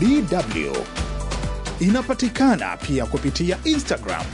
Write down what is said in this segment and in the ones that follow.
DW. Inapatikana pia kupitia Instagram.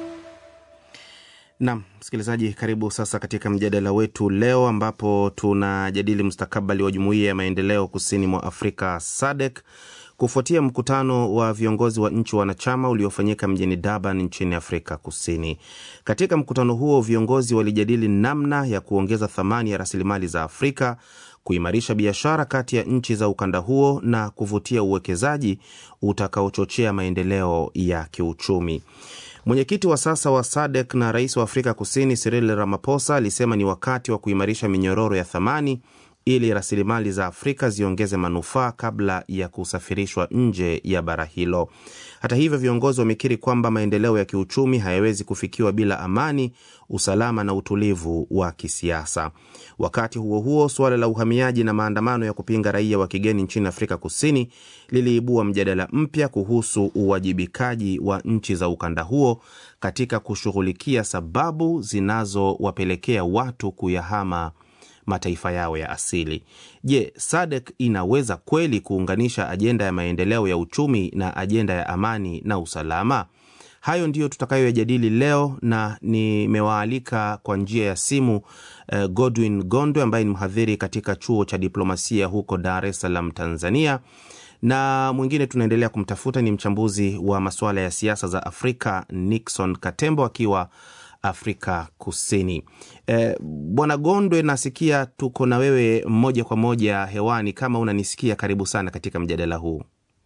Nam msikilizaji, karibu sasa katika mjadala wetu leo, ambapo tunajadili mustakabali wa jumuiya ya maendeleo kusini mwa Afrika SADC kufuatia mkutano wa viongozi wa nchi wanachama uliofanyika mjini Durban nchini Afrika Kusini. Katika mkutano huo, viongozi walijadili namna ya kuongeza thamani ya rasilimali za Afrika, kuimarisha biashara kati ya nchi za ukanda huo na kuvutia uwekezaji utakaochochea maendeleo ya kiuchumi. Mwenyekiti wa sasa wa SADC na rais wa Afrika Kusini Cyril Ramaphosa alisema ni wakati wa kuimarisha minyororo ya thamani ili rasilimali za Afrika ziongeze manufaa kabla ya kusafirishwa nje ya bara hilo. Hata hivyo, viongozi wamekiri kwamba maendeleo ya kiuchumi hayawezi kufikiwa bila amani, usalama na utulivu wa kisiasa. Wakati huo huo, suala la uhamiaji na maandamano ya kupinga raia wa kigeni nchini Afrika Kusini liliibua mjadala mpya kuhusu uwajibikaji wa nchi za ukanda huo katika kushughulikia sababu zinazowapelekea watu kuyahama mataifa yao ya asili. Je, SADC inaweza kweli kuunganisha ajenda ya maendeleo ya uchumi na ajenda ya amani na usalama? Hayo ndiyo tutakayoyajadili leo, na nimewaalika kwa njia ya simu eh, Godwin Gondwe ambaye ni mhadhiri katika chuo cha diplomasia huko Dar es Salaam, Tanzania, na mwingine tunaendelea kumtafuta ni mchambuzi wa masuala ya siasa za Afrika Nixon Katembo akiwa Afrika Kusini. E, Bwana Gondwe, nasikia tuko na wewe moja kwa moja hewani. Kama unanisikia, karibu sana katika mjadala huu.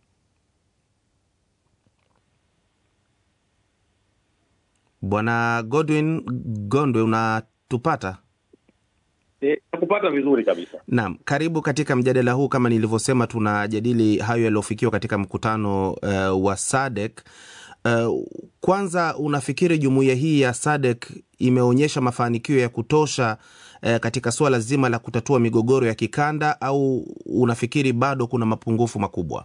Bwana Godwin Gondwe, unatupata? E, kupata vizuri kabisa. Naam, karibu katika mjadala huu. Kama nilivyosema, tunajadili hayo yaliyofikiwa katika mkutano uh, wa SADC. Uh, kwanza unafikiri jumuiya hii ya SADC imeonyesha mafanikio ya kutosha uh, katika suala zima la kutatua migogoro ya kikanda au unafikiri bado kuna mapungufu makubwa?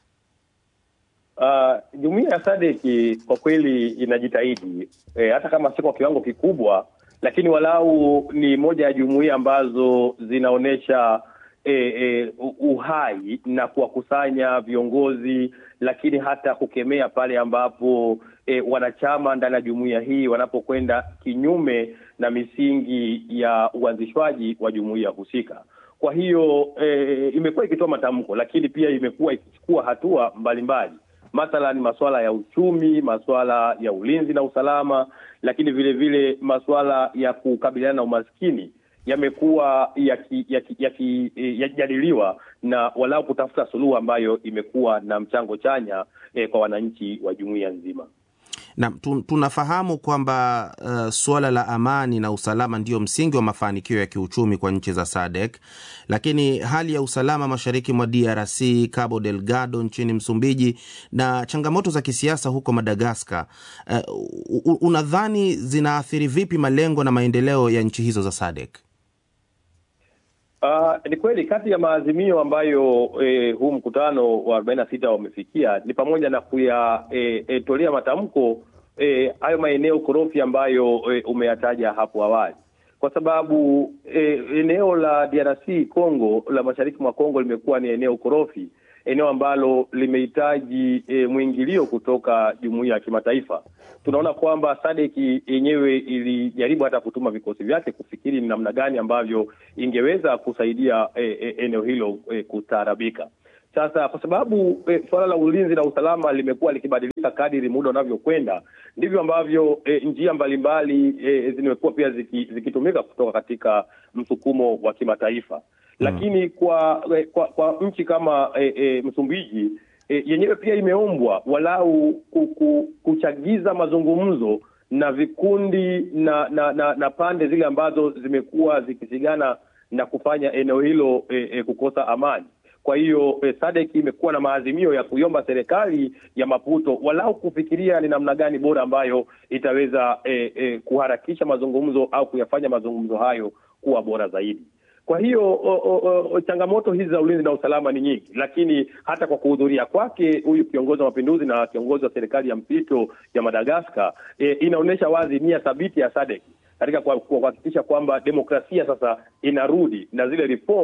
Uh, jumuiya ya SADC kwa kweli inajitahidi e, hata kama si kwa kiwango kikubwa, lakini walau ni moja ya jumuiya ambazo zinaonyesha e, e, uhai na kuwakusanya viongozi lakini hata kukemea pale ambapo e, wanachama ndani ya jumuiya hii wanapokwenda kinyume na misingi ya uanzishwaji wa jumuiya husika. Kwa hiyo e, imekuwa ikitoa matamko, lakini pia imekuwa ikichukua hatua mbalimbali, mathalan masuala ya uchumi, masuala ya ulinzi na usalama, lakini vile vile masuala ya kukabiliana na umaskini yamekuwa yakijadiliwa yaki, yaki, na walau kutafuta suluhu ambayo imekuwa na mchango chanya eh, kwa wananchi wa jumuiya nzima. Na tunafahamu kwamba uh, suala la amani na usalama ndio msingi wa mafanikio ya kiuchumi kwa nchi za SADC, lakini hali ya usalama mashariki mwa DRC, Cabo Delgado nchini Msumbiji na changamoto za kisiasa huko Madagaskar, uh, unadhani zinaathiri vipi malengo na maendeleo ya nchi hizo za SADC? Uh, ni kweli kati ya maazimio ambayo eh, huu mkutano wa arobaini na sita wamefikia ni pamoja na kuyatolea eh, eh, matamko hayo eh, maeneo korofi ambayo eh, umeyataja hapo awali, kwa sababu eh, eneo la DRC Congo la mashariki mwa Congo limekuwa ni eneo korofi, eneo ambalo limehitaji e, mwingilio kutoka jumuiya ya kimataifa. Tunaona kwamba SADC yenyewe ilijaribu hata kutuma vikosi vyake kufikiri ni namna gani ambavyo ingeweza kusaidia e, e, eneo hilo e, kustaarabika. Sasa kwa sababu e, suala la ulinzi na usalama limekuwa likibadilika kadiri muda unavyokwenda, ndivyo ambavyo e, njia mbalimbali e, zimekuwa pia zikitumika ziki kutoka katika msukumo wa kimataifa lakini kwa kwa, kwa nchi kama e, e, Msumbiji e, yenyewe pia imeombwa walau kuku, kuchagiza mazungumzo na vikundi na na, na na pande zile ambazo zimekuwa zikisigana na kufanya eneo hilo e, e, kukosa amani. Kwa hiyo e, SADC imekuwa na maazimio ya kuiomba serikali ya Maputo walau kufikiria ni namna gani bora ambayo itaweza e, e, kuharakisha mazungumzo au kuyafanya mazungumzo hayo kuwa bora zaidi. Kwa hiyo o, o, o, changamoto hizi za ulinzi na usalama ni nyingi, lakini hata kwa kuhudhuria kwake huyu kiongozi wa mapinduzi na kiongozi wa serikali ya mpito ya Madagaskar e, inaonyesha wazi nia thabiti ya SADC katika kuhakikisha kwamba demokrasia sasa inarudi na zile reforms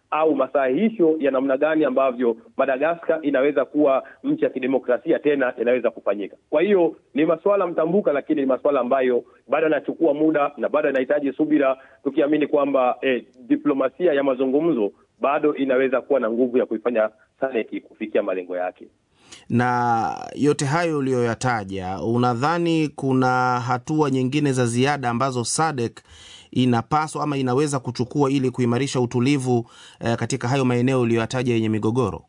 au masahihisho ya namna gani ambavyo Madagaskar inaweza kuwa nchi ya kidemokrasia tena inaweza kufanyika. Kwa hiyo ni masuala mtambuka, lakini ni masuala ambayo bado yanachukua muda na bado yanahitaji subira, tukiamini kwamba eh, diplomasia ya mazungumzo bado inaweza kuwa na nguvu ya kuifanya SADC kufikia malengo yake. Na yote hayo uliyoyataja, unadhani kuna hatua nyingine za ziada ambazo SADC inapaswa ama inaweza kuchukua ili kuimarisha utulivu eh, katika hayo maeneo uliyoyataja yenye migogoro?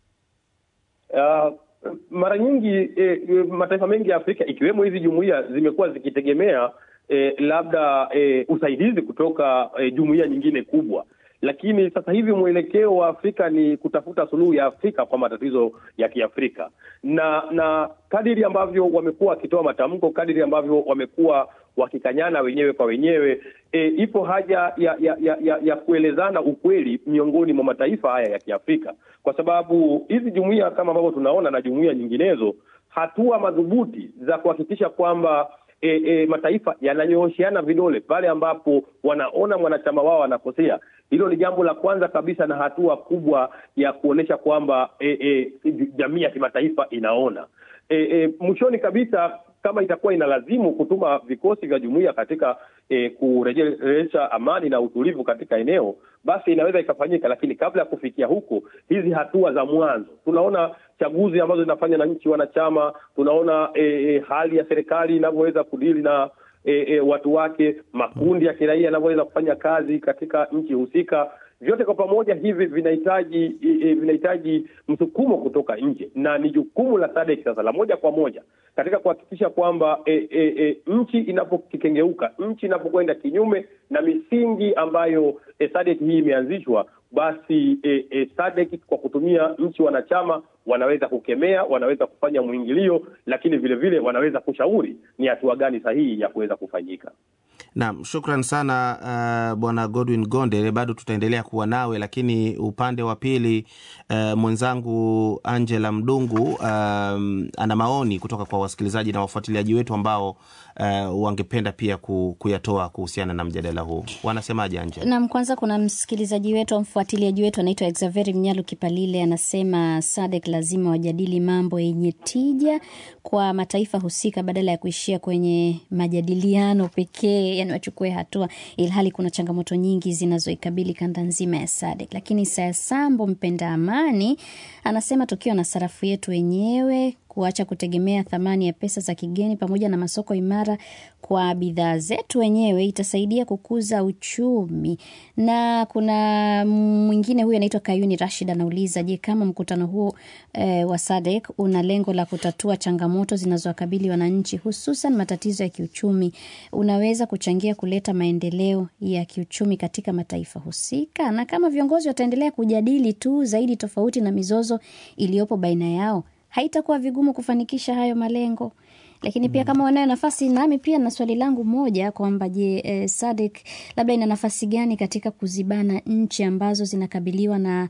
Uh, mara nyingi eh, mataifa mengi ya Afrika ikiwemo hizi jumuiya zimekuwa zikitegemea eh, labda eh, usaidizi kutoka eh, jumuiya nyingine kubwa lakini sasa hivi mwelekeo wa Afrika ni kutafuta suluhu ya Afrika kwa matatizo ya Kiafrika, na na kadiri ambavyo wamekuwa wakitoa matamko, kadiri ambavyo wamekuwa wakikanyana wenyewe kwa wenyewe, e, ipo haja ya ya, ya, ya ya kuelezana ukweli miongoni mwa mataifa haya ya Kiafrika, kwa sababu hizi jumuiya kama ambavyo tunaona na jumuiya nyinginezo, hatua madhubuti za kuhakikisha kwamba E, e, mataifa yananyoosheana vidole pale ambapo wanaona mwanachama wao anakosea. Hilo ni jambo la kwanza kabisa na hatua kubwa ya kuonyesha kwamba e, e, jamii ya kimataifa inaona. E, e, mwishoni kabisa kama itakuwa inalazimu kutuma vikosi vya jumuiya katika e, kurejesha amani na utulivu katika eneo, basi inaweza ikafanyika, lakini kabla ya kufikia huko, hizi hatua za mwanzo, tunaona chaguzi ambazo zinafanya na nchi wanachama, tunaona e, e, hali ya serikali inavyoweza kudili na e, e, watu wake, makundi ya kiraia yanavyoweza kufanya kazi katika nchi husika vyote kwa pamoja hivi vinahitaji e, vinahitaji msukumo kutoka nje, na ni jukumu la SADC sasa la moja kwa moja katika kuhakikisha kwamba e, e, e, nchi inapokikengeuka, nchi inapokwenda kinyume na misingi ambayo e, SADC hii imeanzishwa, basi e, e, SADC kwa kutumia nchi wanachama wanaweza kukemea, wanaweza kufanya mwingilio, lakini vile vile wanaweza kushauri ni hatua gani sahihi ya kuweza kufanyika. Naam, shukran sana uh, bwana Godwin Gonde, bado tutaendelea kuwa nawe, lakini upande wa pili uh, mwenzangu Angela Mdungu um, ana maoni kutoka kwa wasikilizaji na wafuatiliaji wetu ambao uh, wangependa pia ku, kuyatoa kuhusiana na mjadala huu. Wanasemaje Angela? Naam, kwanza kuna msikilizaji wetu au mfuatiliaji wetu anaitwa Exaveri Mnyalu Kipalile, anasema SADC lazima wajadili mambo yenye tija kwa mataifa husika badala ya kuishia kwenye majadiliano pekee yani wachukue hatua, ilhali kuna changamoto nyingi zinazoikabili kanda nzima ya SADC. Lakini Sayasambo mpenda amani anasema tukiwa na sarafu yetu wenyewe kuacha kutegemea thamani ya pesa za kigeni pamoja na masoko imara kwa bidhaa zetu wenyewe itasaidia kukuza uchumi. Na kuna mwingine huyu anaitwa Kayuni Rashid anauliza, je, kama mkutano huo e, wa SADC una lengo la kutatua changamoto zinazowakabili wananchi hususan matatizo ya kiuchumi, unaweza kuchangia kuleta maendeleo ya kiuchumi katika mataifa husika? Na kama viongozi wataendelea kujadili tu zaidi tofauti na mizozo iliyopo baina yao haitakuwa vigumu kufanikisha hayo malengo. Lakini pia kama wanayo nafasi, nami pia na swali langu moja kwamba je, eh, SADC labda ina nafasi gani katika kuzibana nchi ambazo zinakabiliwa na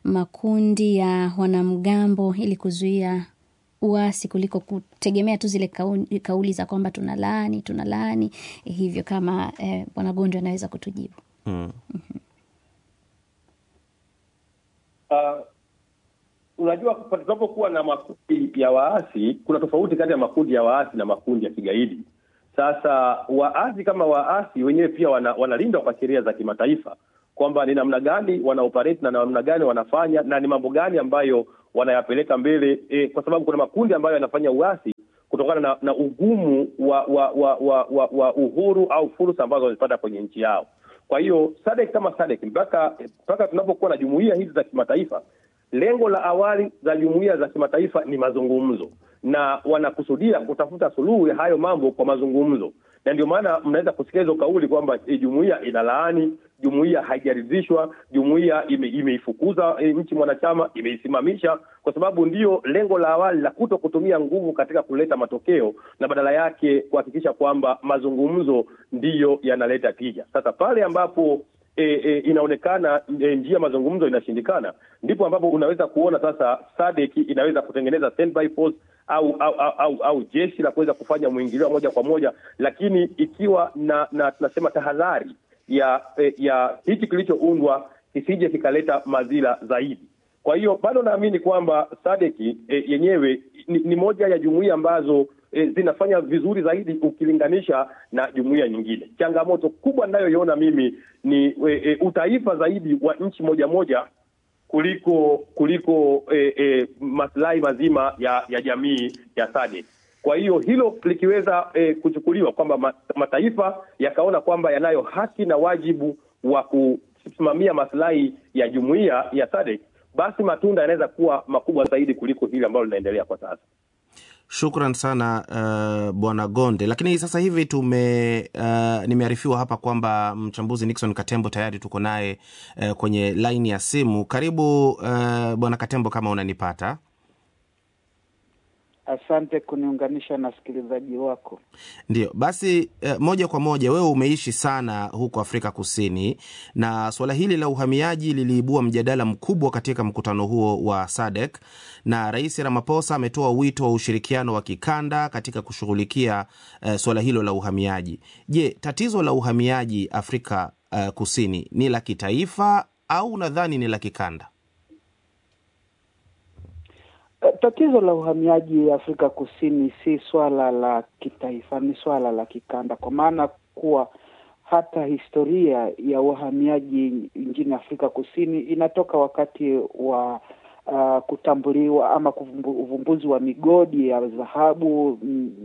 makundi ya wanamgambo ili kuzuia uasi kuliko kutegemea tu zile kauli, kauli za kwamba tuna laani tuna laani eh, hivyo kama eh, bwana Gondo anaweza kutujibu. Hmm. Uh, unajua tunapokuwa na makundi ya waasi, kuna tofauti kati ya makundi ya waasi na makundi ya kigaidi. Sasa waasi kama waasi wenyewe pia wana, wanalindwa kwa sheria za kimataifa kwamba ni namna gani wana operate na namna gani wanafanya na ni mambo gani ambayo wanayapeleka mbele e, kwa sababu kuna makundi ambayo yanafanya uasi kutokana na, na ugumu wa wa, wa, wa, wa wa uhuru au fursa ambazo wamepata kwenye nchi yao. Kwa hiyo SADC kama SADC mpaka mpaka tunapokuwa na jumuiya hizi za kimataifa lengo la awali za jumuiya za kimataifa ni mazungumzo, na wanakusudia kutafuta suluhu ya hayo mambo kwa mazungumzo, na ndio maana mnaweza kusikia hizo kauli kwamba e, jumuiya inalaani, jumuiya haijaridhishwa, jumuiya imeifukuza ime nchi mwanachama, imeisimamisha, kwa sababu ndio lengo la awali la kuto kutumia nguvu katika kuleta matokeo, na badala yake kuhakikisha kwamba mazungumzo ndiyo yanaleta tija. Sasa pale ambapo E, e, inaonekana e, njia mazungumzo inashindikana, ndipo ambapo unaweza kuona sasa SADC inaweza kutengeneza standby force au au, au, au, au jeshi la kuweza kufanya mwingilio moja kwa moja, lakini ikiwa na na tunasema tahadhari ya e, ya hichi kilichoundwa kisije kikaleta madhila zaidi. Kwa hiyo bado naamini kwamba sadeki e, yenyewe ni, ni moja ya jumuiya ambazo e, zinafanya vizuri zaidi ukilinganisha na jumuiya nyingine. Changamoto kubwa ninayoiona mimi ni e, e, utaifa zaidi wa nchi moja moja kuliko kuliko e, e, maslahi mazima ya ya jamii ya SADC. Kwa hiyo hilo likiweza e, kuchukuliwa kwamba mataifa yakaona kwamba yanayo haki na wajibu wa kusimamia maslahi ya jumuiya ya SADC, basi matunda yanaweza kuwa makubwa zaidi kuliko hili ambalo linaendelea kwa sasa. Shukran sana uh, bwana Gonde. Lakini sasa hivi tume uh, nimearifiwa hapa kwamba mchambuzi Nixon Katembo tayari tuko naye uh, kwenye laini ya simu. Karibu uh, bwana Katembo, kama unanipata. Asante kuniunganisha na wasikilizaji wako. Ndio basi, eh, moja kwa moja, wewe umeishi sana huko Afrika Kusini na suala hili la uhamiaji liliibua mjadala mkubwa katika mkutano huo wa SADC, na Rais Ramaphosa ametoa wito wa ushirikiano wa kikanda katika kushughulikia eh, suala hilo la uhamiaji. Je, tatizo la uhamiaji Afrika eh, Kusini ni la kitaifa au unadhani ni la kikanda? Tatizo la uhamiaji Afrika Kusini si swala la kitaifa, ni swala la kikanda, kwa maana kuwa hata historia ya uhamiaji nchini Afrika Kusini inatoka wakati wa uh, kutambuliwa ama uvumbuzi wa migodi ya dhahabu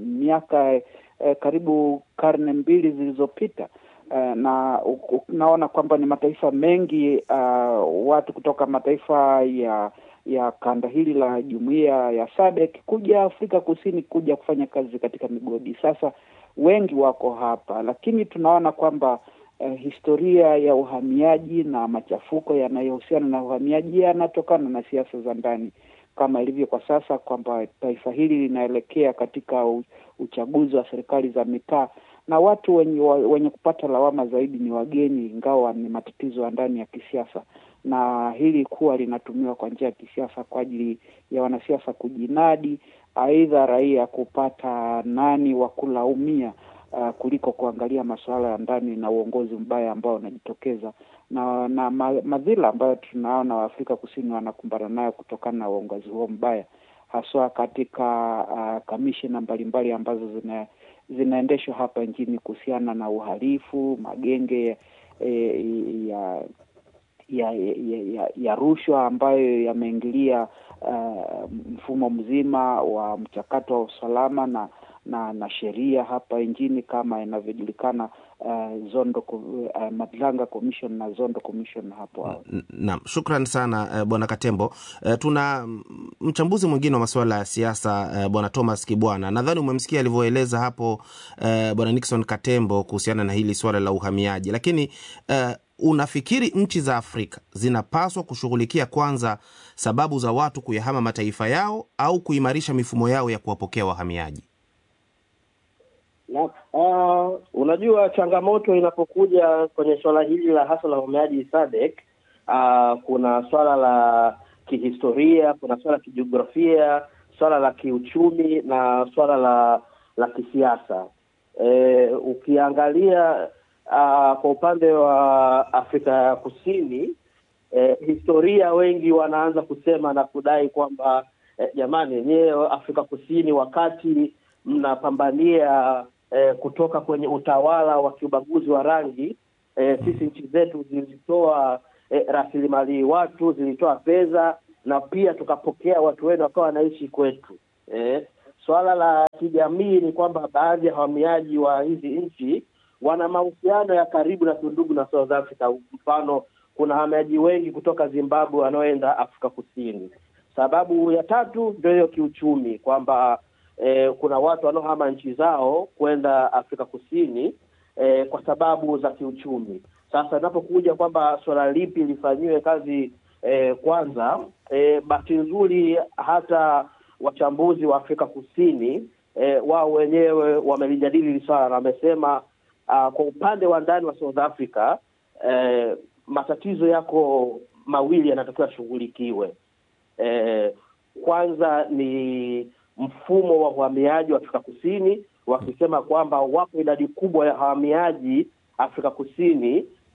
miaka eh, karibu karne mbili zilizopita. Uh, na unaona kwamba ni mataifa mengi uh, watu kutoka mataifa ya ya kanda hili la jumuiya ya SADC kuja Afrika Kusini kuja kufanya kazi katika migodi. Sasa wengi wako hapa, lakini tunaona kwamba eh, historia ya uhamiaji na machafuko yanayohusiana na uhamiaji yanatokana na siasa za ndani, kama ilivyo kwa sasa kwamba taifa hili linaelekea katika uchaguzi wa serikali za mitaa na watu wenye, wenye kupata lawama zaidi ni wageni, ingawa ni matatizo ya ndani ya kisiasa na hili kuwa linatumiwa kwa njia ya kisiasa kwa ajili ya wanasiasa kujinadi, aidha raia kupata nani wa kulaumia uh, kuliko kuangalia masuala ya ndani na uongozi mbaya ambao unajitokeza na na madhila ambayo tunaona Waafrika Kusini wanakumbana nayo kutokana na uongozi huo mbaya, haswa katika uh, kamishina mbalimbali ambazo zina zinaendeshwa hapa nchini kuhusiana na uhalifu, magenge eh, ya ya ya, ya, ya rushwa ambayo yameingilia uh, mfumo mzima wa mchakato wa usalama na na, na sheria hapa nchini kama inavyojulikana uh, Zondo uh, Madlanga Commission na Zondo Commission hapo awali. Naam, shukran sana uh, bwana Katembo. Uh, tuna mchambuzi mwingine wa masuala ya siasa uh, bwana Thomas Kibwana. Nadhani umemsikia alivyoeleza hapo uh, bwana Nixon Katembo kuhusiana na hili swala la uhamiaji, lakini uh, unafikiri nchi za Afrika zinapaswa kushughulikia kwanza sababu za watu kuyahama mataifa yao au kuimarisha mifumo yao ya kuwapokea wahamiaji? Na, uh, unajua changamoto inapokuja kwenye swala hili la hasa la uhamiaji SADC, uh, kuna swala la kihistoria, kuna swala la kijiografia, swala la kiuchumi na swala la la kisiasa. E, ukiangalia Uh, kwa upande wa Afrika ya Kusini eh, historia wengi wanaanza kusema na kudai kwamba eh, jamani, yenyewe Afrika Kusini wakati mnapambania eh, kutoka kwenye utawala wa kiubaguzi wa rangi eh, sisi nchi zetu zilitoa eh, rasilimali watu, zilitoa fedha na pia tukapokea watu wenu wakawa wanaishi kwetu. Eh, swala la kijamii ni kwamba baadhi ya wahamiaji wa hizi nchi wana mahusiano ya karibu na tundugu na South Africa. Mfano, kuna wahamiaji wengi kutoka Zimbabwe wanaoenda Afrika Kusini. Sababu ya tatu ndio hiyo kiuchumi, kwamba eh, kuna watu wanaohama nchi zao kwenda Afrika Kusini eh, kwa sababu za kiuchumi. Sasa inapokuja kwamba suala lipi lifanyiwe kazi eh, kwanza, eh, bahati nzuri hata wachambuzi wa Afrika Kusini eh, wao wenyewe wamelijadili hili swala na wamesema Uh, kwa upande wa ndani wa South Africa eh, matatizo yako mawili yanatakiwa yashughulikiwe. Eh, kwanza ni mfumo wa uhamiaji wa Afrika Kusini, wakisema kwamba wapo idadi kubwa ya wahamiaji Afrika Kusini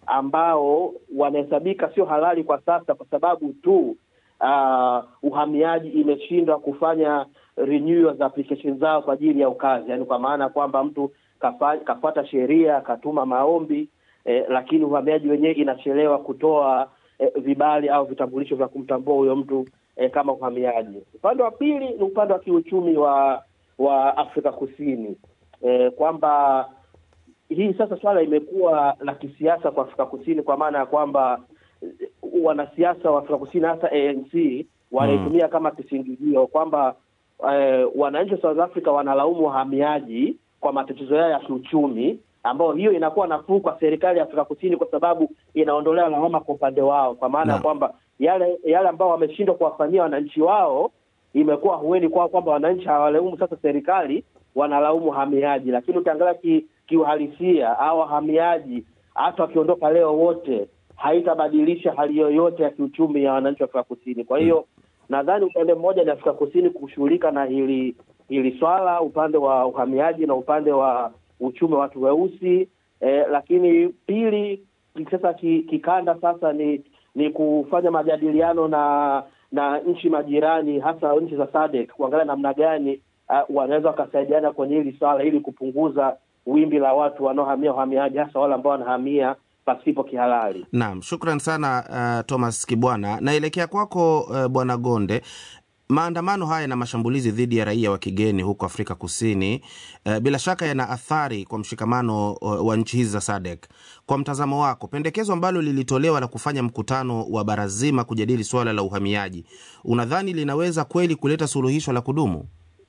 ambao wanahesabika sio halali kwa sasa kwa sababu tu uh, uhamiaji imeshindwa kufanya renewal za application zao kwa ajili ya ukazi, yaani kwa maana kwamba mtu kafa, kafuata sheria akatuma maombi eh, lakini uhamiaji wenyewe inachelewa kutoa eh, vibali au vitambulisho vya kumtambua huyo mtu eh, kama uhamiaji. Upande wa pili ni upande wa kiuchumi wa wa Afrika Kusini eh, kwamba hii sasa swala imekuwa la kisiasa kwa Afrika Kusini kwa maana ya kwamba eh, wanasiasa wa Afrika Kusini hasa ANC wanaitumia kama kisingizio kwamba eh, wananchi wa South Africa wanalaumu wahamiaji kwa matatizo yao ya kiuchumi, ambayo hiyo inakuwa nafuu kwa serikali ya Afrika Kusini kwa sababu inaondolea lawama kwa upande wao, kwa maana ya Naam. kwamba yale yale ambao wameshindwa kuwafanyia wananchi wao imekuwa hueni kwao kwamba wananchi hawalaumu sasa serikali, wanalaumu wahamiaji. Lakini ukiangalia ki, kiuhalisia au wahamiaji hata wakiondoka leo wote haitabadilisha hali yoyote ya kiuchumi ya wananchi wa Afrika Kusini. Kwa hiyo nadhani upande mmoja ni Afrika Kusini kushughulika na hili hili swala, upande wa uhamiaji na upande wa uchumi wa watu weusi eh, lakini pili sasa ki- kikanda sasa ni ni kufanya majadiliano na na nchi majirani hasa nchi za SADC kuangalia namna gani uh, wanaweza wakasaidiana kwenye hili swala ili kupunguza wimbi la watu wanaohamia uhamiaji hasa wale ambao wanahamia pasipo kihalali. Naam, shukran sana uh, Thomas Kibwana. Naelekea kwako uh, Bwana Gonde. Maandamano haya na mashambulizi dhidi ya raia wa kigeni huko Afrika Kusini uh, bila shaka yana athari kwa mshikamano uh, wa nchi hizi za SADC. Kwa mtazamo wako, pendekezo ambalo lilitolewa la kufanya mkutano wa bara zima kujadili suala la uhamiaji, unadhani linaweza kweli kuleta suluhisho la kudumu?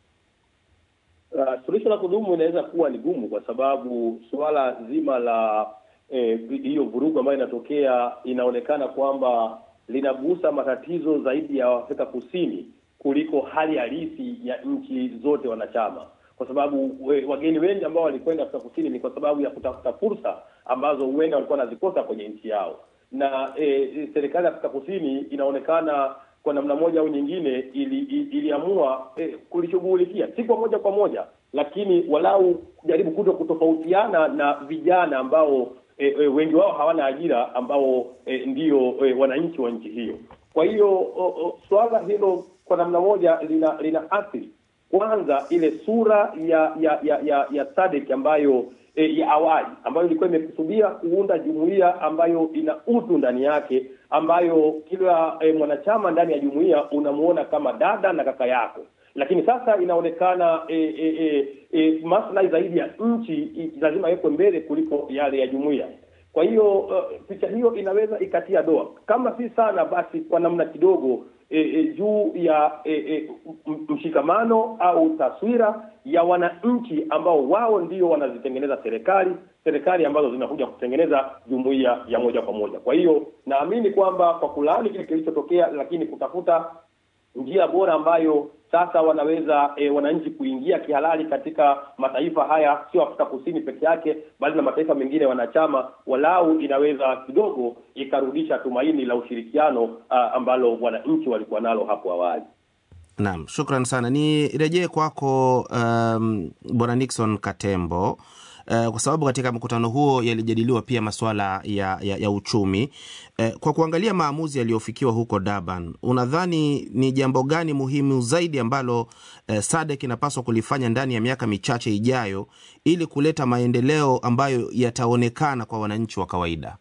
Uh, suluhisho la kudumu inaweza kuwa ni gumu kwa sababu suala zima la eh, hiyo vurugu ambayo inatokea inaonekana kwamba linagusa matatizo zaidi ya Afrika Kusini kuliko hali halisi ya nchi zote wanachama, kwa sababu we, wageni wengi ambao walikwenda Afrika Kusini ni kwa sababu ya kutafuta fursa ambazo huenda walikuwa wanazikosa kwenye nchi yao, na eh, serikali ya Afrika Kusini inaonekana kwa namna moja au nyingine ili, ili, iliamua eh, kulishughulikia si kwa moja kwa moja, lakini walau kujaribu kuto kutofautiana na vijana ambao eh, eh, wengi wao hawana ajira ambao eh, ndio eh, wananchi wa nchi hiyo. Kwa hiyo o, o, suala hilo kwa namna moja lina lina athiri kwanza ile sura ya ya ya ya, ya SADC ambayo e, ya awali ambayo ilikuwa imekusudia kuunda jumuiya ambayo ina utu ndani yake, ambayo kila e, mwanachama ndani ya jumuiya unamuona kama dada na kaka yako, lakini sasa inaonekana e, e, e, e, maslahi zaidi ya nchi i- lazima yawekwe mbele kuliko yale ya jumuiya. Kwa hiyo uh, picha hiyo inaweza ikatia doa, kama si sana basi kwa namna kidogo e, e, juu ya e, e, m- mshikamano au taswira ya wananchi ambao wao ndio wanazitengeneza serikali serikali ambazo zinakuja kutengeneza jumuiya ya moja kwa moja. Kwa hiyo naamini kwamba kwa kulaani kile kilichotokea, lakini kutafuta njia bora ambayo sasa wanaweza e, wananchi kuingia kihalali katika mataifa haya, sio Afrika Kusini peke yake, bali na mataifa mengine wanachama, walau inaweza kidogo ikarudisha tumaini la ushirikiano a, ambalo wananchi walikuwa nalo hapo awali. Naam, shukran sana. Nirejee kwako um, Bwana Nixon Katembo. Uh, kwa sababu katika mkutano huo yalijadiliwa pia masuala ya, ya, ya uchumi. Uh, kwa kuangalia maamuzi yaliyofikiwa huko Durban, unadhani ni jambo gani muhimu zaidi ambalo uh, SADC inapaswa kulifanya ndani ya miaka michache ijayo ili kuleta maendeleo ambayo yataonekana kwa wananchi wa kawaida?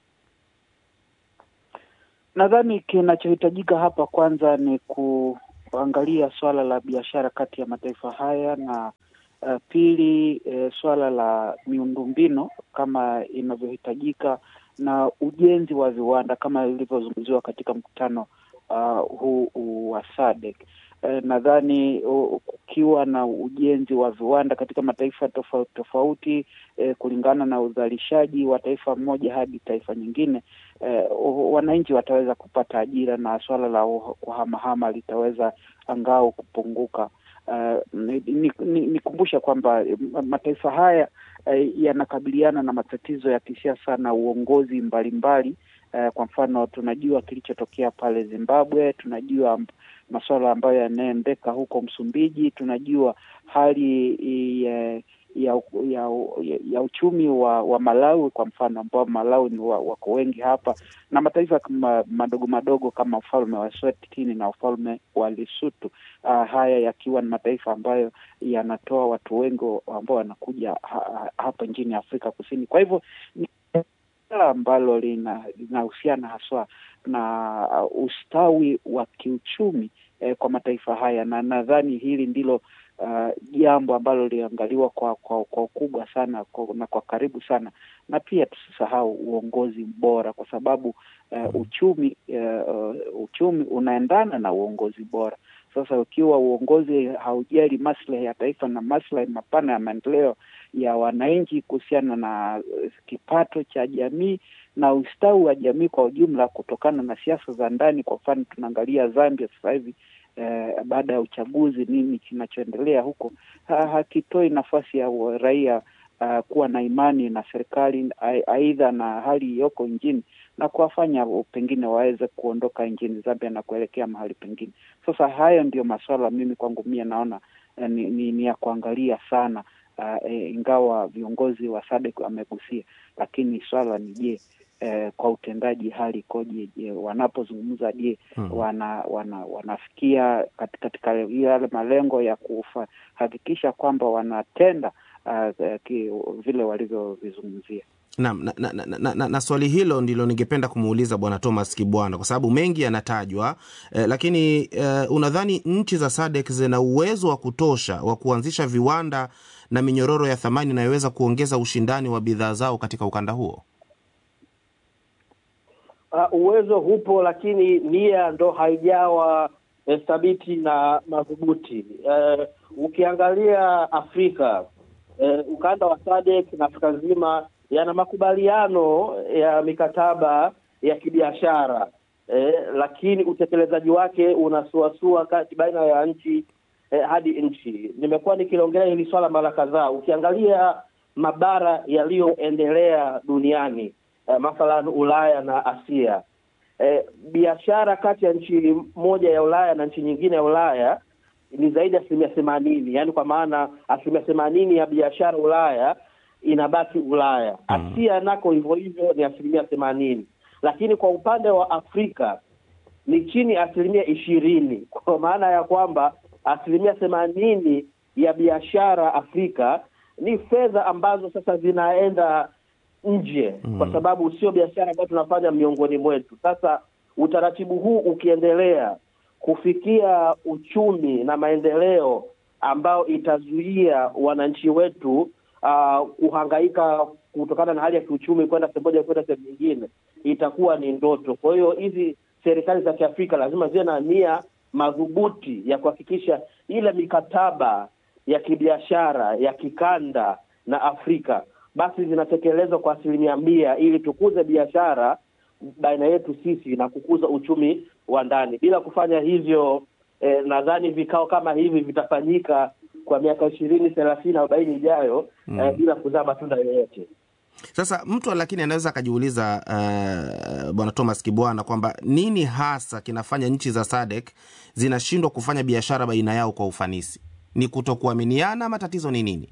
Nadhani kinachohitajika hapa kwanza ni kuangalia swala la biashara kati ya mataifa haya na uh, pili eh, swala la miundombinu kama inavyohitajika na ujenzi wa viwanda kama ilivyozungumziwa katika mkutano uh, huu huu wa SADC. Eh, nadhani uh, kukiwa na ujenzi wa viwanda katika mataifa tofauti tofauti eh, kulingana na uzalishaji wa taifa moja hadi taifa nyingine eh, wananchi wataweza kupata ajira na swala la kuhamahama litaweza angao kupunguka. Uh, nikumbusha ni, ni kwamba mataifa haya uh, yanakabiliana na matatizo ya kisiasa na uongozi mbalimbali Uh, kwa mfano tunajua kilichotokea pale Zimbabwe, tunajua masuala ambayo yanaendeka huko Msumbiji, tunajua hali ya ya, ya, ya uchumi wa, wa Malawi kwa mfano, ambao Malawi ni wa, wako wengi hapa na mataifa kama madogo madogo kama ufalme wa Eswatini na ufalme wa Lesotho. Uh, haya yakiwa ni mataifa ambayo yanatoa watu wengi ambao wanakuja ha, hapa nchini Afrika Kusini. Kwa hivyo ni ambalo linahusiana haswa na ustawi wa kiuchumi eh, kwa mataifa haya, na nadhani hili ndilo jambo uh, ambalo liliangaliwa kwa kwa kwa ukubwa sana kwa, na kwa karibu sana, na pia tusisahau uongozi bora, kwa sababu uh, uchumi uh, uchumi unaendana na uongozi bora. Sasa ukiwa uongozi haujali maslahi ya taifa na maslahi mapana ya maendeleo ya wananchi kuhusiana na kipato cha jamii na ustawi wa jamii kwa ujumla, kutokana na siasa za ndani. Kwa mfano tunaangalia Zambia sasa hivi eh, baada ya uchaguzi, nini kinachoendelea huko ha, hakitoi nafasi ya raia uh, kuwa na imani na serikali aidha na hali iliyoko nchini na kuwafanya pengine waweze kuondoka nchini Zambia na kuelekea mahali pengine. Sasa hayo ndio masuala mimi kwangu mie naona eh, ni, ni, ni ya kuangalia sana uh, eh, ingawa viongozi wa SADC wamegusia, lakini swala ni je, eh, kwa utendaji hali ikoje? Je, wanapozungumza je, hmm. wana, wana wanafikia katika yale malengo ya kuhakikisha kwamba wanatenda uh, ki, vile walivyovizungumzia. Naam, na, na, na, na, na, na swali hilo ndilo ningependa kumuuliza Bwana Thomas Kibwana kwa sababu mengi yanatajwa eh, lakini eh, unadhani nchi za SADC zina uwezo wa kutosha wa kuanzisha viwanda na minyororo ya thamani inayoweza kuongeza ushindani wa bidhaa zao katika ukanda huo? Uh, uwezo hupo, lakini nia ndo haijawa eh, thabiti na madhubuti. Uh, ukiangalia Afrika eh, ukanda wa SADC na Afrika nzima yana makubaliano ya mikataba ya kibiashara eh, lakini utekelezaji wake unasuasua kati baina ya nchi eh, hadi nchi. Nimekuwa nikiliongelea hili swala mara kadhaa. Ukiangalia mabara yaliyoendelea duniani eh, mathalan Ulaya na Asia eh, biashara kati ya nchi moja ya Ulaya na nchi nyingine ya Ulaya ni zaidi ya asilimia themanini, yaani kwa maana asilimia themanini ya biashara Ulaya inabaki Ulaya. Asia nako hivyo hivyo ni asilimia themanini, lakini kwa upande wa Afrika ni chini ya asilimia ishirini, kwa maana ya kwamba asilimia themanini ya biashara Afrika ni fedha ambazo sasa zinaenda nje mm. kwa sababu sio biashara ambayo tunafanya miongoni mwetu. Sasa utaratibu huu ukiendelea kufikia uchumi na maendeleo ambao itazuia wananchi wetu uh, kuhangaika kutokana na hali ya kiuchumi kwenda sehemu moja kwenda sehemu nyingine, itakuwa ni ndoto. Kwa hiyo hizi serikali za Kiafrika lazima ziwe na nia madhubuti ya kuhakikisha ile mikataba ya kibiashara ya kikanda na Afrika basi zinatekelezwa kwa asilimia mia ili tukuze biashara baina yetu sisi na kukuza uchumi wa ndani. Bila kufanya hivyo eh, nadhani vikao kama hivi vitafanyika kwa miaka ishirini thelathini arobaini ijayo mm. eh, bila kuzaa matunda yoyote. Sasa mtu lakini anaweza akajiuliza uh, bwana Thomas Kibwana kwamba nini hasa kinafanya nchi za SADC zinashindwa kufanya biashara baina yao kwa ufanisi? Ni kutokuaminiana ama tatizo ni nini?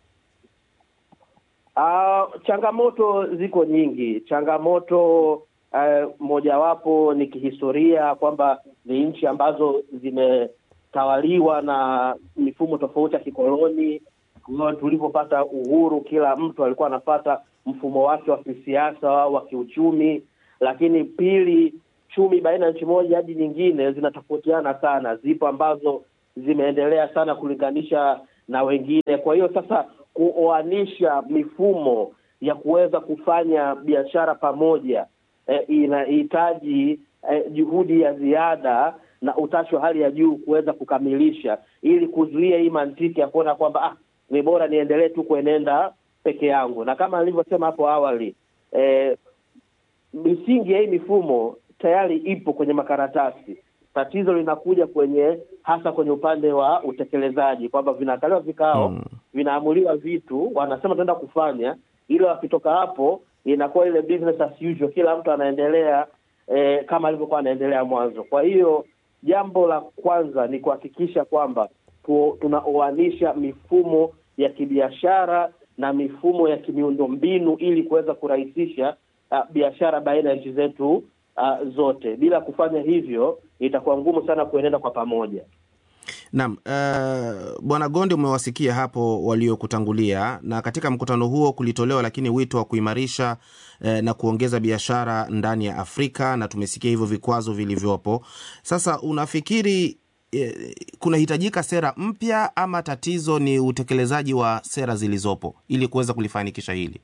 Uh, changamoto ziko nyingi. Changamoto uh, mojawapo ni kihistoria kwamba ni nchi ambazo zimetawaliwa na mifumo tofauti ya kikoloni. Tulipopata uhuru, kila mtu alikuwa anapata mfumo wake wa kisiasa wa kiuchumi. Lakini pili, chumi baina ya nchi moja hadi nyingine zinatofautiana sana. Zipo ambazo zimeendelea sana kulinganisha na wengine. Kwa hiyo sasa kuoanisha mifumo ya kuweza kufanya biashara pamoja eh, inahitaji eh, juhudi ya ziada na utashi wa hali ya juu kuweza kukamilisha, ili kuzuia hii mantiki ya kuona kwamba ah, ni bora niendelee tu kuenenda peke yangu. Na kama nilivyosema hapo awali eh, misingi ya hii mifumo tayari ipo kwenye makaratasi. Tatizo linakuja kwenye hasa kwenye upande wa utekelezaji, kwamba vinaandaliwa vikao mm. vinaamuliwa vitu, wanasema tunaenda kufanya, ili wakitoka hapo inakuwa ile business as usual, kila mtu anaendelea eh, kama alivyokuwa anaendelea mwanzo. Kwa hiyo jambo la kwanza ni kuhakikisha kwamba tu, tunaoanisha mifumo ya kibiashara na mifumo ya kimiundombinu ili kuweza kurahisisha uh, biashara baina ya nchi zetu uh, zote. Bila kufanya hivyo, itakuwa ngumu sana kuenenda kwa pamoja. Naam, uh, Bwana Gonde, umewasikia hapo waliokutangulia, na katika mkutano huo kulitolewa lakini wito wa kuimarisha eh, na kuongeza biashara ndani ya Afrika, na tumesikia hivyo vikwazo vilivyopo. Sasa unafikiri eh, kunahitajika sera mpya ama tatizo ni utekelezaji wa sera zilizopo ili kuweza kulifanikisha hili?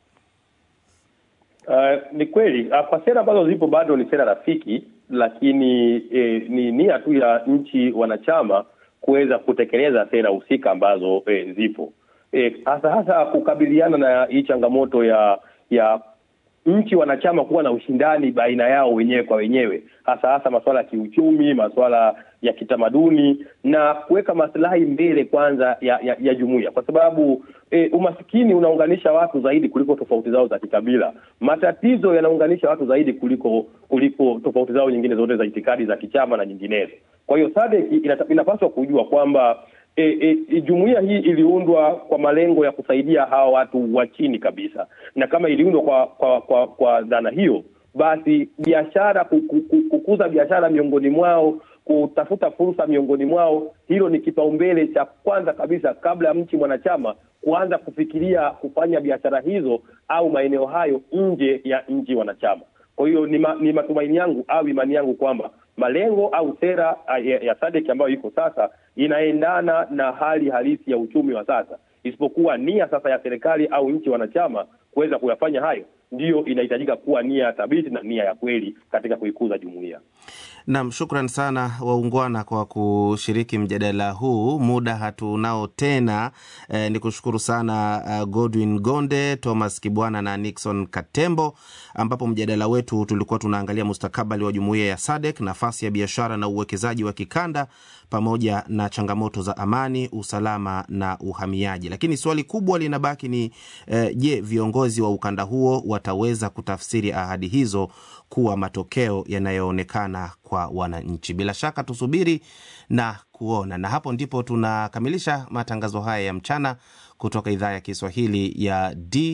Uh, ni kweli uh, kwa sera ambazo zipo bado ni sera rafiki, lakini eh, ni nia tu ya nchi wanachama kuweza kutekeleza sera husika ambazo eh, zipo eh, hasa hasa kukabiliana na hii changamoto ya ya nchi wanachama kuwa na ushindani baina yao wenyewe kwa wenyewe, hasa hasa masuala ya kiuchumi, masuala ya kitamaduni na kuweka maslahi mbele kwanza ya, ya, ya jumuiya, kwa sababu e, umasikini unaunganisha watu zaidi kuliko tofauti zao za kikabila. Matatizo yanaunganisha watu zaidi kuliko kuliko tofauti zao nyingine zote za itikadi za kichama na nyinginezo. Kwa hiyo SADC inapaswa kujua kwamba E, e, jumuiya hii iliundwa kwa malengo ya kusaidia hawa watu wa chini kabisa, na kama iliundwa kwa kwa kwa, kwa dhana hiyo, basi biashara, kukuza biashara miongoni mwao, kutafuta fursa miongoni mwao, hilo ni kipaumbele cha kwanza kabisa, kabla ya nchi mwanachama kuanza kufikiria kufanya biashara hizo au maeneo hayo nje ya nchi wanachama. Kwa hiyo ni, ma, ni matumaini yangu au imani yangu kwamba malengo au sera ya, ya SADC ambayo iko sasa inaendana na hali halisi ya uchumi wa sasa, isipokuwa nia sasa ya serikali au nchi wanachama kuweza kuyafanya hayo ndiyo inahitajika kuwa nia thabiti na nia ya kweli katika kuikuza jumuiya. Naam, shukran sana waungwana kwa kushiriki mjadala huu. Muda hatunao tena. Eh, ni kushukuru sana uh, Godwin Gonde, Thomas Kibwana na Nixon Katembo, ambapo mjadala wetu tulikuwa tunaangalia mustakabali wa jumuiya ya SADC, nafasi ya biashara na uwekezaji wa kikanda pamoja na changamoto za amani, usalama na uhamiaji. Lakini swali kubwa linabaki ni eh, je, viongozi wa ukanda huo wataweza kutafsiri ahadi hizo kuwa matokeo yanayoonekana kwa wananchi? Bila shaka tusubiri na kuona. Na hapo ndipo tunakamilisha matangazo haya ya mchana kutoka idhaa ya Kiswahili ya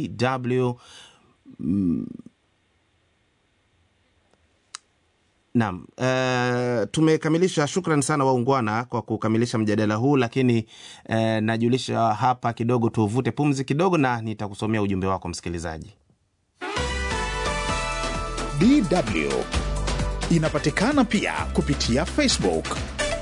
DW. Mm, Naam, uh, tumekamilisha. Shukran sana waungwana kwa kukamilisha mjadala huu, lakini uh, najulisha hapa kidogo, tuvute pumzi kidogo, na nitakusomea ujumbe wako msikilizaji. DW inapatikana pia kupitia Facebook.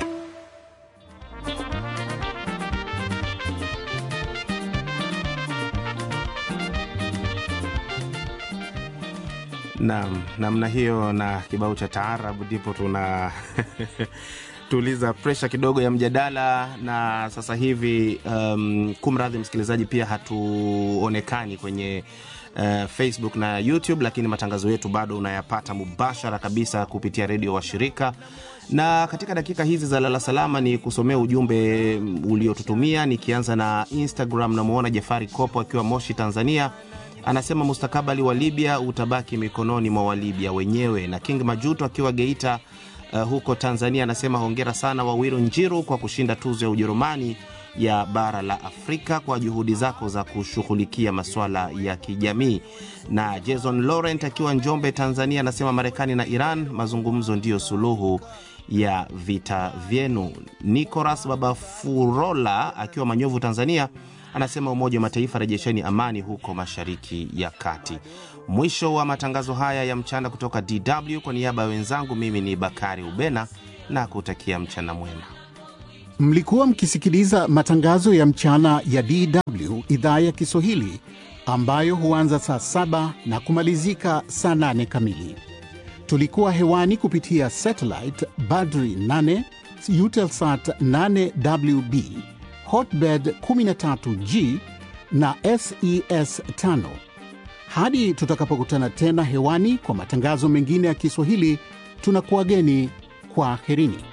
Naam, namna hiyo na kibao cha taarabu ndipo tuna tuliza presha kidogo ya mjadala, na sasa hivi um, kumradhi msikilizaji, pia hatuonekani kwenye uh, Facebook na YouTube, lakini matangazo yetu bado unayapata mubashara kabisa kupitia redio wa shirika na katika dakika hizi za lala salama ni kusomea ujumbe uliotutumia, nikianza na Instagram. Namwona Jafari Kopo akiwa Moshi, Tanzania anasema mustakabali wa Libya utabaki mikononi mwa Walibya wenyewe. Na King Majuto akiwa Geita uh, huko Tanzania anasema hongera sana Wawiru Njiru kwa kushinda tuzo ya Ujerumani ya bara la Afrika kwa juhudi zako za kushughulikia masuala ya kijamii. Na Jason Laurent akiwa Njombe, Tanzania anasema Marekani na Iran mazungumzo ndiyo suluhu ya vita vyenu. Nicolas Babafurola akiwa Manyovu, Tanzania anasema Umoja wa Mataifa, rejesheni amani huko Mashariki ya Kati. Mwisho wa matangazo haya ya mchana kutoka DW. Kwa niaba ya wenzangu, mimi ni Bakari Ubena na kutakia mchana mwema. Mlikuwa mkisikiliza matangazo ya mchana ya DW idhaa ya Kiswahili ambayo huanza saa saba na kumalizika saa nane kamili. Tulikuwa hewani kupitia satellite Badri 8 Eutelsat 8WB Hotbird 13G na SES 5. Hadi tutakapokutana tena hewani kwa matangazo mengine ya Kiswahili, tunakuwageni kwa aherini.